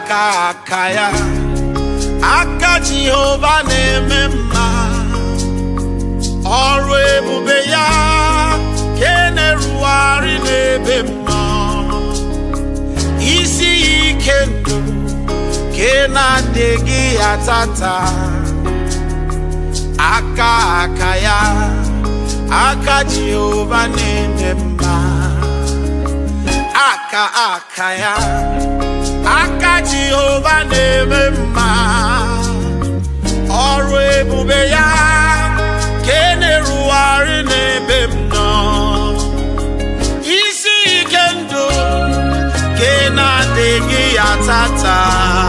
aka aka ya aka jehova na-eme mma ọrụ ebube ya ka e na-erugharị n'ebe m nọ isi ya ike ndụ ka ị na-adịghị ya tata aka aka ya aka jehova na-eme mma aka aka ya aka jehova na-eme mma ọrụ ebube ya ka e na-erugharị n'ebe m nọ isi ike ndụ ka ị na-adịghị ya tata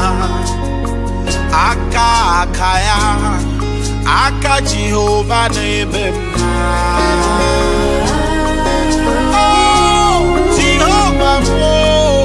aka aka ya aka jehova na-eme mma Oh, Jehova m, oh.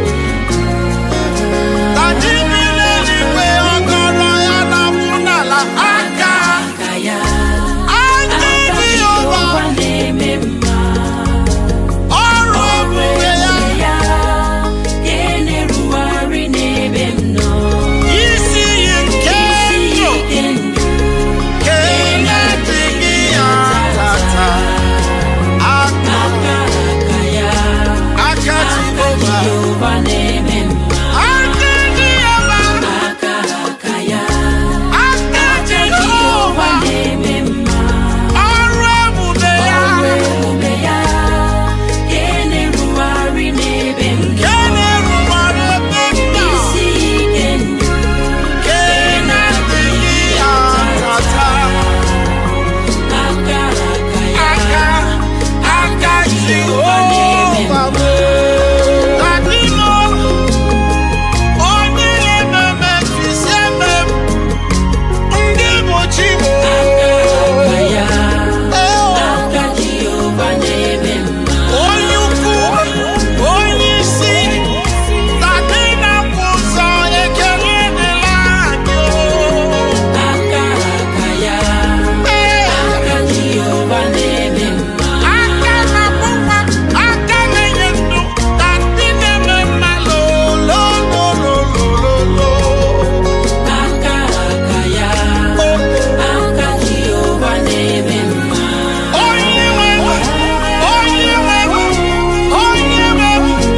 Ka ji bi n'eluigwe, ọkọrọ ya na-abụ n'ala. Aka, aka ya aka aka Jehova, Jehova na-eme mma ọrụ ebube ya, ya ka e na-erugharị n'ebe m nọ isi iyi nke ndụ, ike ndụ ka ị na-adịghị ya tata. Aka, aka aka ya aka aka Jehova, Jehova na-eme mma aka Jehova, aka aka ya aka aka Jehova, Jehova na-eme mma ọrụ ebube ya, ọrụ ebube ya ka e na-erugharị n'ebe m ka nọ ị na-erubere ebe m nọ. isi ike ndụ Ka ị na-adịghị ya tata. aka aka ya aka aka Jehova m. Adịnụ onye na-ememe mfisi eme m, ndị bụ chi m. aka ya aka Jehova na-eme mma Onye ukwu, onye isi, adị na-akwụ ụzọ ekele dịla anyị o. aka aka ya Ee. aka Jehova na-eme mma aka na-akpụ nwa aka na-enye ndụ ka ndị na-eme mma lolololololo aka aka ya aka Jehova na-eme mma onye nwe onye nwe onye nwe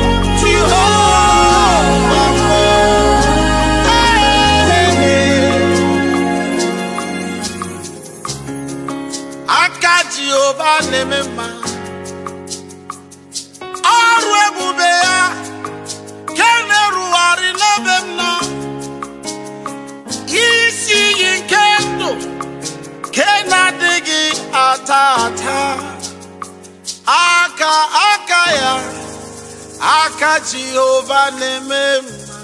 Jehova aka Jehova na-eme mma ọrụ ebube ya ka na-erugharị n'ebe m nọ isi iyi nke ndụ ka na-adịghị ata ata aka aka ya aka Jehova na-eme mma